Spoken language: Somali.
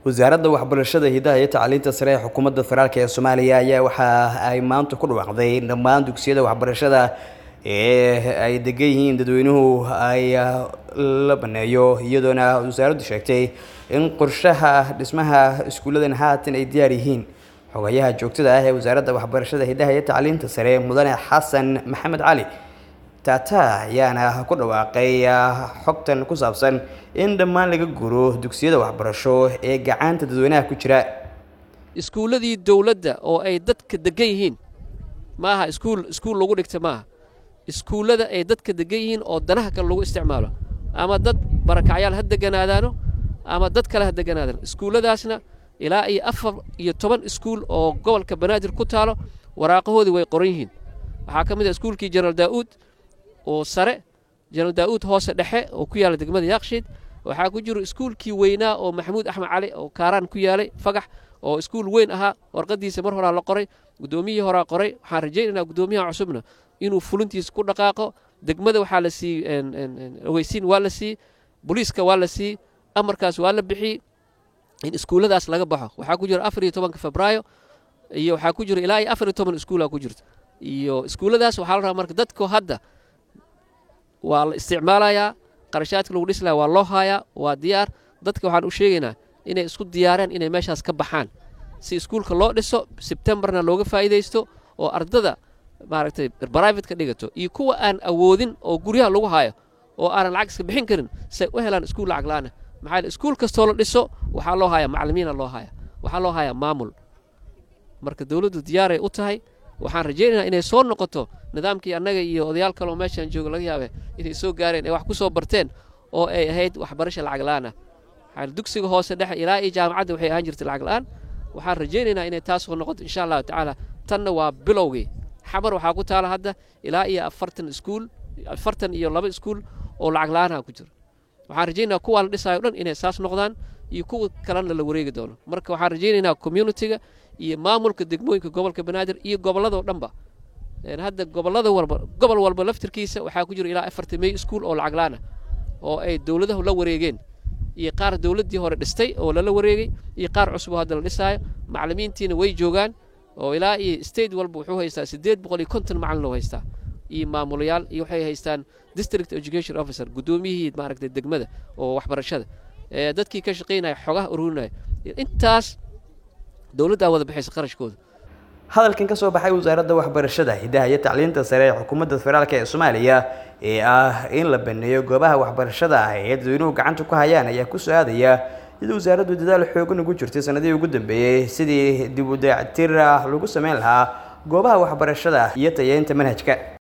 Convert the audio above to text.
wasaaradda waxbarashada hidaha iyo tacliinta sare ee xukuumadda federaalk ee soomaaliya ayaa waxa ay maanta ku dhawaaqday in dhammaan dugsiyada waxbarashada ee ay degan yihiin dadweynuhu ay la baneeyo iyadoona wasaaraddu sheegtay in qorshaha dhismaha iskuulladan haatan ay diyaar yihiin xogayaha joogtada ah ee wasaaradda waxbarashada hidaha iyo tacliinta sare mudane xasan maxamed cali taata ayaana ku dhawaaqay xogtan ku saabsan in dhammaan laga guro dugsiyada waxbarasho ee gacanta dadweynaha ku jira iskuulladii dowladda oo ay dadka degan yihiin maaha iskuul iskuul lagu dhigta maaha iskuullada ay dadka degan yihiin oo danaha kale lagu isticmaalo ama dad barakacyaal ha deganaadaano ama dad kale ha deganaadaan iskuulladaasna ilaa iyo afar iyo toban iskuul oo gobolka banaadir ku taalo waraaqahoodii way qoran yihiin waxaa ka mid ah iskuulkii jenaraal daa'uud oo sare jenaraal daa'uud hoose dhexe oo ku yaala degmada yaaqshiid waxaa ku jiro iskuulkii weynaa oo maxamuud axmed cali oo kaaraan ku yaalay fagax oo iskuul weyn ahaa warqadiisa mar horaa la qoray guddoomiyihii horaa qoray waxaan rajaynaynaa guddoomiyaha cusubna inuu fulintiisa ku dhaqaaqo degmada waxaa la siiyey ogeysiin waa la siiyey booliiska waa la siiyey amarkaas waa la bixiyey in iskuulladaas laga baxo waxaa ku jira afar iyo tobanka febraayo iyo waxaa ku jira ilaa iyo afar iyo toban iskuulaa ku jirta iyo iskuulladaas waxaa la rabaa marka dadku hadda waa la isticmaalayaa qarashaadka lagu dhislaya waa loo haayaa waa diyaar dadka waxaan u sheegaynaa inay isku diyaareen inay meeshaas ka baxaan si iskuulka loo dhiso sebtembarna looga faa'iidaysto oo ardada maaragtay brivate ka dhigato iyo kuwa aan awoodin oo guryaha lagu haayo oo aanan lacag iska bixin karin say u helaan iskuul lacag la'aana maxaa yeel iskuul kastoo la dhiso waxaa loo hayaa macallimiina loo haya waxaa loo hayaa maamul marka dowladdu diyaaray u tahay waxaan rajaynaynaa inay soo noqoto nidaamkii annaga iyo odayaal kaloo meeshaan jooga laga yaabe inay soo gaareen ay wax ku soo barteen oo ay ahayd waxbarasha lacag la'aana maxaa dugsiga hoose dhexe ilaa iyo jaamacadda waxay ahaan jirtay lacag la'aan waxaan rajaynaynaa inay taas soo noqoto insha allahu tacaala tanna waa bilowgii xabar waxaa ku taala hadda ilaa iyo afartan iskuul afartan iyo laba iskuul oo lacag la'aanaha ku jira waxaan rajaynayaa kuwaa la dhisaayo o dhan inay saas noqdaan iyo kuwa kalena la wareegi doono marka waxaan rajaynaynaa communitiga iyo maamulka degmooyinka gobolka banaadir iyo gobolladoo dhanba hadda gobollada walba gobol walba laftirkiisa waxaa ku jira ilaa afartan mey iskuul oo lacag la'aana oo ay dowladahu la wareegeen iyo qaar dowladdii hore dhistay oo lala wareegay iyo qaar cusub oo hadda la dhisaayo macallimiintiina way joogaan oo ilaa iyo state walba wuxuu haystaa siddeed boqol iyo konton macallin oo haystaa iyo maamulayaal iyo waxay haystaan district education officer guddoomiyihii maaragtay degmada oo waxbarashada dadkii ka shaqaynaya xogaha ururinaya intaas dowladdaa wada bixaysa qarashkooda hadalkan ka soo baxay wasaaradda waxbarashada hidaha iyo tacliinta sare ee xukuumadda federaalk ee soomaaliya ee ah in la baneeyo goobaha waxbarashada ah ee dadweynuhu gacanta ku hayaan ayaa ku soo aadaya iyadoo wasaaraddu dadaal xoogan ugu jirtay sanadihii ugu dambeeyey sidii dib u dayactir lagu sameyn lahaa goobaha waxbarashada iyo tayeynta manhajka